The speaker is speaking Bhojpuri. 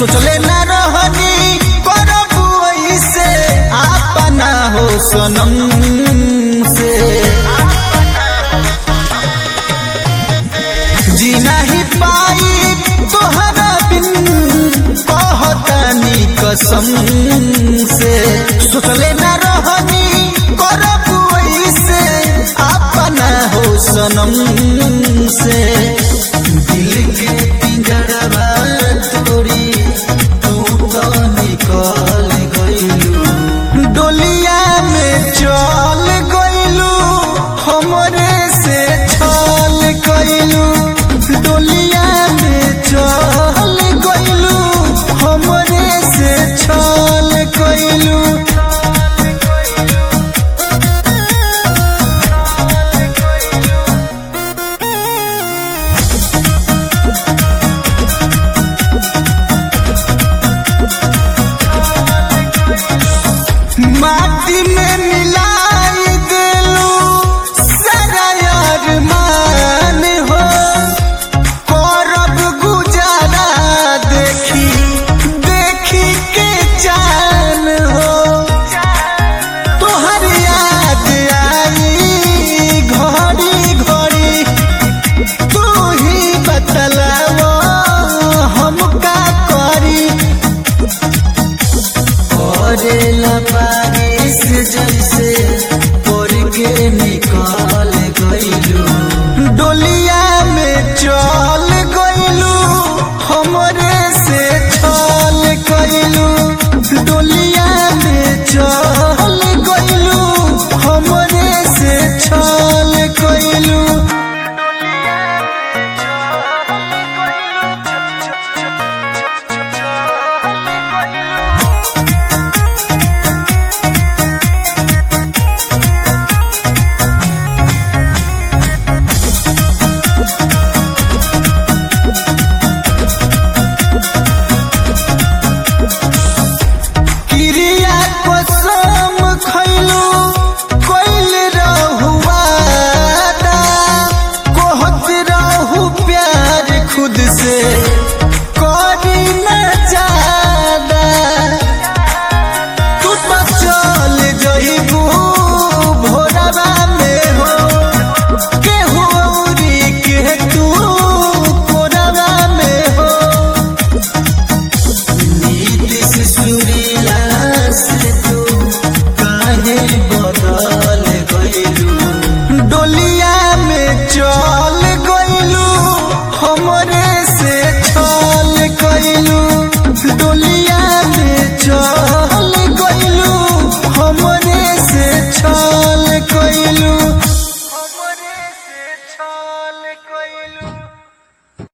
सोचले ना रहनी करब ऐसे अपना हो सनम से जी नहीं पाई तोहरा बिन कहतानी कसम से सोचले ना रहनी करब ऐसे अपना हो सनम से दिल के पिंजरवा तोड़ी तू तो निकल गइलू डोलिया में चल गइलू हमरे से छल गइलू डोलिया में चल गइलू हमरे से छल गइलू माटी में मिलाई दिलू सारा अरमान हो करब गुजारा देखी देखी के जान हो तोहर याद आई घड़ी घड़ी तू ही बतलावो हम का करी करेला बारिश जैसे पड़ के निकल गइलू डोलिया में चल गइलू हमरे से